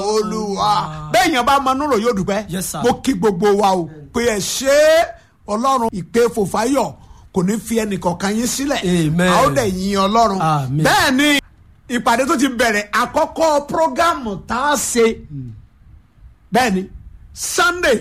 olúwa bẹ́ẹ̀ yẹn bá mọ núrò yóò dúpẹ́ Yes, sir. mo kí gbogbo wa o pé ẹ ṣe é ọlọ́run ìpè fòfáyọ̀ kò ní fi ẹnìkọ̀ọ̀kan yín sílẹ̀ Amen. a ó dẹ̀ yin ọlọ́run Amen. bẹ́ẹ̀ ni ìpàdé tó ti bẹ̀rẹ̀ àkọ́kọ́ prógámù tá a ṣe bẹ́ẹ̀ ni sunday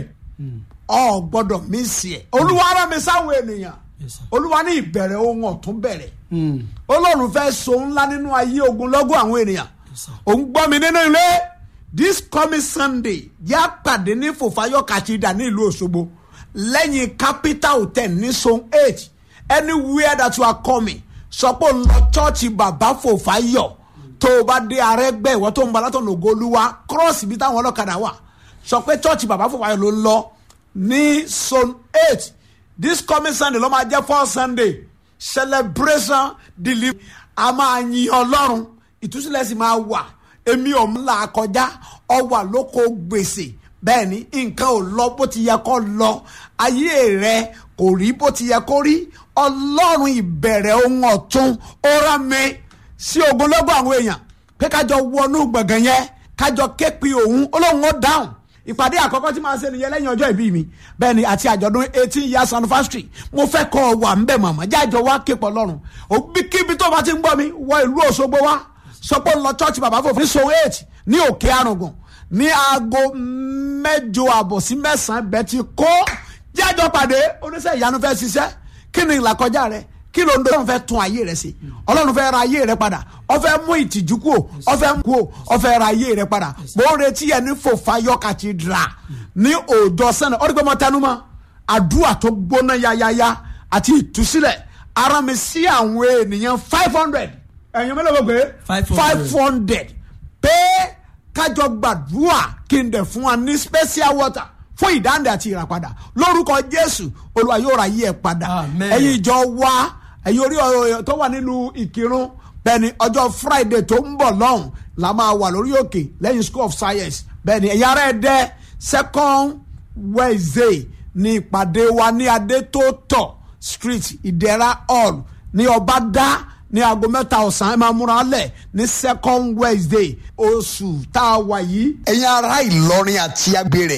ọ gbọ́dọ̀ mísì ẹ̀ olúwa rán mi sáwọn ènìyàn Yes, sir. olúwa ní ìbẹ̀rẹ̀ ohun ọ̀tún bẹ̀rẹ̀ Mm. ọlọ́run fẹ́ so ńlá nínú ayé ogunlọ́gọ̀ àwọn ènìyàn sir. òun gbọ́ mi nínú ilé this coming sunday yá pàdé ní fòfáyọ̀ kàtìdà ní ìlú òṣogbo lẹ́yìn capital hotel ní zone eight anywhere that you are coming sọ pé òun lọ chọ́ọ̀chì bàbá fòfáyọ̀ tó o bá dé arẹ́gbẹ́ ìwọ tó ń bọ̀ látọ̀nà ògolúwa cross ibi táwọn ọlọ́kadà wà sọ pé chọ́ọ̀chì bàbá fòfáyọ̀ ló ń lọ ní zone eight this coming sunday ló máa jẹ́ four sunday celebration delivery a máa yin ọlọ́run ìtúsílẹ̀ sì máa wà èmi ò ń là kọjá ọ wà lóko gbèsè bẹ́ẹ̀ ni nǹkan ò lọ bó ti yẹ kó lọ ayé rẹ kò rí bó ti yẹ kó rí ọlọ́run ìbẹ̀rẹ̀ ohun ọ̀tun ó rán mi sí ogunlọ́gọ̀ àwọn èèyàn pé kájọ wọnú gbọ̀ngàn yẹn kájọ képe òun olóhùn ó dáhùn ìpàdé àkọ́kọ́ tí màá ṣe nìyẹn lẹ́yìn ọjọ́ ìbí mi bẹ́ẹ̀ ni àti àjọ̀dún eighteen years anniversary mo fẹ́ kọ́ ọ wà ńbẹ̀ màmá jájọ wá képọ̀ lọ́rùn òbí kíbi tó bá ti ń gbọ́ mi wọ ìlú Òṣogbo wá sọ pé ń lọ church bàbá fòfin ní zone eight ní òkè arùngùn ní aago mẹ́jọ àbọ̀ sí mẹ́sàn-án bẹ́ẹ̀ ti kó jájọ pàdé oníṣẹ́ ìyanu fẹ́ ṣiṣẹ́ kí ni ìlàkọjá rẹ kí ló ń dọ́ ọlọ́run fẹ́ tún ayé rẹ sí ọlọ́run fẹ́ ra ayé rẹ padà ó fẹ́ mú ìtìjú kú o ó fẹ́ mú kú o ó fẹ́ ra ayé rẹ padà mo ń retí ẹ ní fòfayọ cathedral ní òòjọ́ sẹ́nà ó rí pé mo tẹnu mọ́ àdúrà tó gbóná yáyáyá àti ìtúsílẹ̀ ara mi sí àwọn ènìyàn five hundred ẹ̀yin mélòó gbogbo 500. five hundred pé kájọ gbàdúrà kí n dẹ̀ fún wa ní special water fún ìdáǹdè àti ìràpadà lórúkọ jésù olúwa yóò ra yí ẹ padà Amen. ẹ̀yin ìjọ wa ẹ̀yin orí ọ̀rọ̀ tó wà nílùú ìkírun bẹ́ẹ̀ni ọjọ́ friday tó ń bọ̀ lọ́hùn la máa wà lórí òkè lẹ́yìn school of science bẹ́ẹ̀ni ẹ̀yin ará ẹ̀ dẹ́ second wednesday ní ìpàdé wa ní adétótọ̀ street ìdẹ́ra hall ní ọbadá ní aago mẹ́ta ọ̀sán ẹ máa múra lẹ̀ ní second wednesday oṣù tá a wà yìí. ẹ̀yin ará ìlọrin àti agbèrè